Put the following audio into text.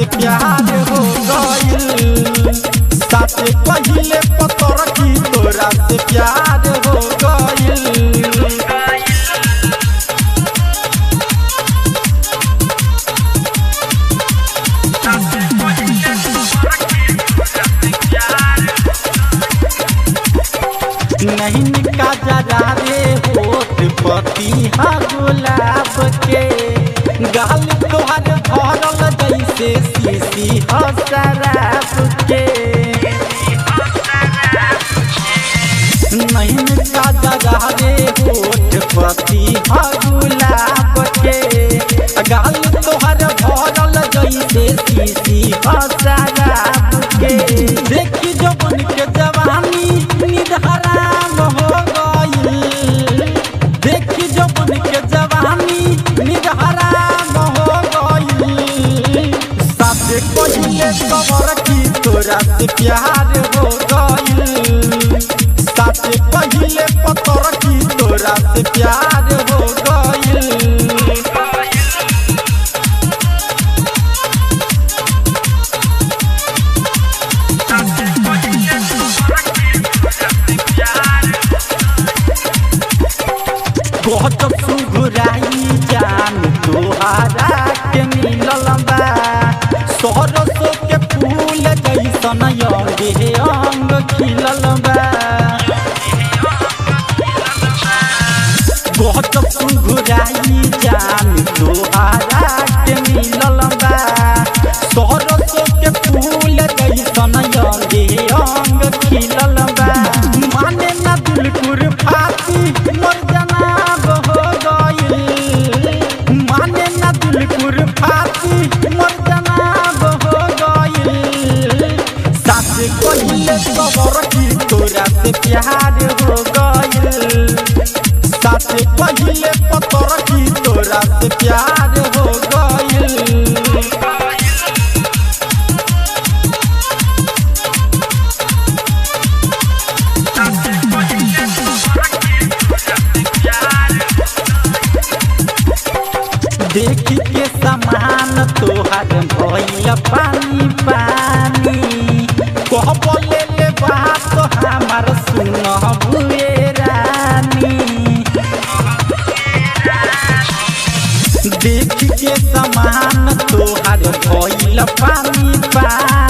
से प्यार हो गइल साथे पहिले पतर की तोरा से प्यार हो गइल नहीं का जरा रे होत पति हा गुलाब के गाल तोहर भरल जैसे सीसी ह शराब के नहीं का जरा रे होत पति हा गुलाब के गाल तोहर भरल जैसे सीसी ह शराब के देखी जवन के जवानी निधराम हो गइल देखी जवन के जवानी निधराम हो गइल साथे पहिले खबर की तोरा से प्यार हो गइल साथे पहिले पतर की तोरा से प्यार हो गइल बहुत सुघुराई जान तोहारा के मिलल बा सरसों के फूल जैसन अंगे अंग खिलल बा बहुत सुघुराई जान तोहारा के मिलल बा सरसों के फूल जैसन अंगे अंग खिलल बा माने ना बिल्कुल फाती मोर जनाब हो गइल माने ना बिल्कुल फाती मोर जनाब हो गइल साथे कहिले खबर की तोरा से प्यार हो गइल साथे पहिले पतर की तोरा से प्यार हो गइल देखी के समान तोहार भइल पानी पानी कह ले ले बात हमार सुन बुए रानी देखी के समान तोहार भइल पानी पानी